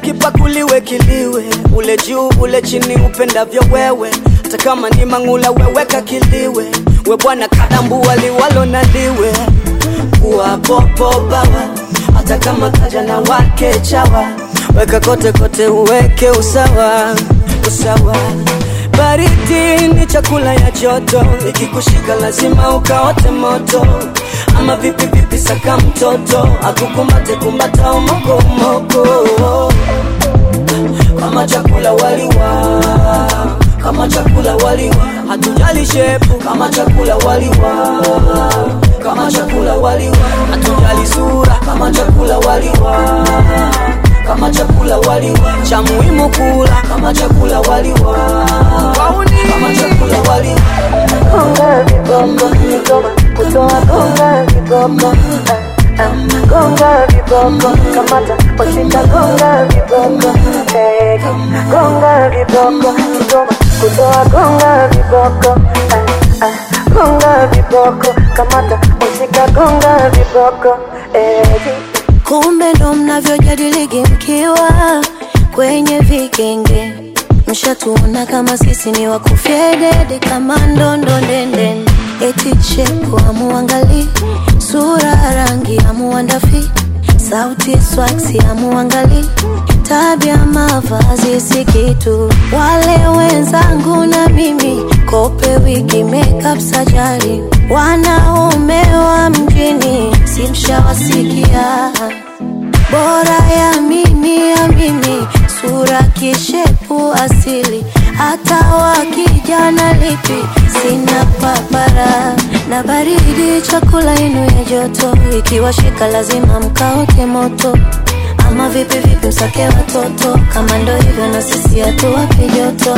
kipakuliwe kiliwe, ule juu ule chini, upendavyo wewe. Hata kama ni mang'ula, weweka kiliwe, we bwana kadambua liwalo na liwe, kuwa popo bawa, hata kama kaja na wake chawa, weka kote kote, uweke usawa usawa. Baridi ni chakula ya joto, ikikushika lazima ukaote moto. Ama vipi vipi, saka mtoto akukumbate kumbata umoko umoko, kama chakula waliwa, kama chakula waliwa, hatujali shepu, kama chakula waliwa, kama chakula waliwa, hatujali sura, kama chakula waliwa kama chakula waliwa, cha muhimu kula kama chakula waliwa, kama chakula waliwa. Gonga viboko, Kigoma, kutoa gonga viboko eh, eh, gonga viboko, kamata washika gonga viboko eh, gonga viboko, Kigoma, kutoa gonga viboko eh, eh, gonga viboko, kamata washika gonga viboko eh, Kumbe ndo mnavyojadiligi mkiwa kwenye vikenge, mshatuona kama sisi ni wakufyedede kama ndondo ndende, eti chepo amuangali sura rangi amuandafi sauti swaksi amuangali tabia mavazi si kitu. Wale wenzangu na mimi kope wigi makeup sajari, wanaume wa mjini simshawasikia bora ya mimi ya mimi, sura kishepu asili, hata wakijana lipi sina papara na baridi, chakula inu ya joto, ikiwashika lazima mkaoke moto ama vipi vipi, msake watoto kama ndo hivyo, na sisi hatuwapi joto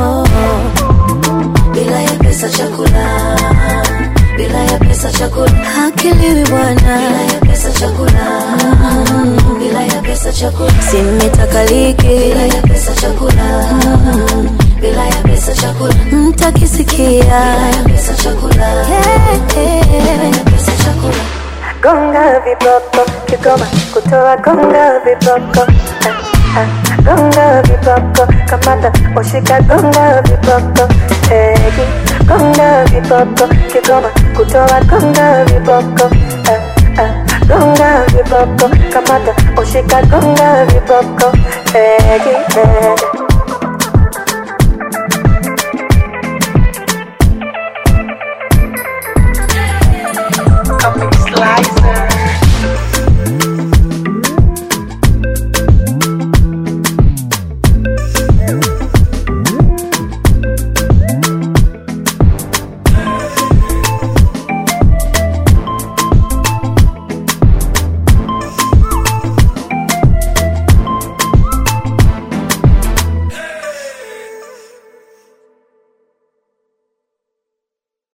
bila ya pesa chakula bila ya pesa chakula hakiliwi bwana, bila ya pesa chakula mm, bila ya pesa chakula simitakaliki, bila ya pesa chakula mm, bila ya pesa chakula mtakisikia, bila ya pesa chakula yeah, yeah. bila ya pesa chakula gonga viboko, Kigoma, kutoa gonga viboko eh, eh, gonga viboko, kamata washika gonga viboko eh, gonga viboko, Kigoma, kutoa gonga viboko eh, eh, gonga viboko, kamata washika gonga viboko eh, eh.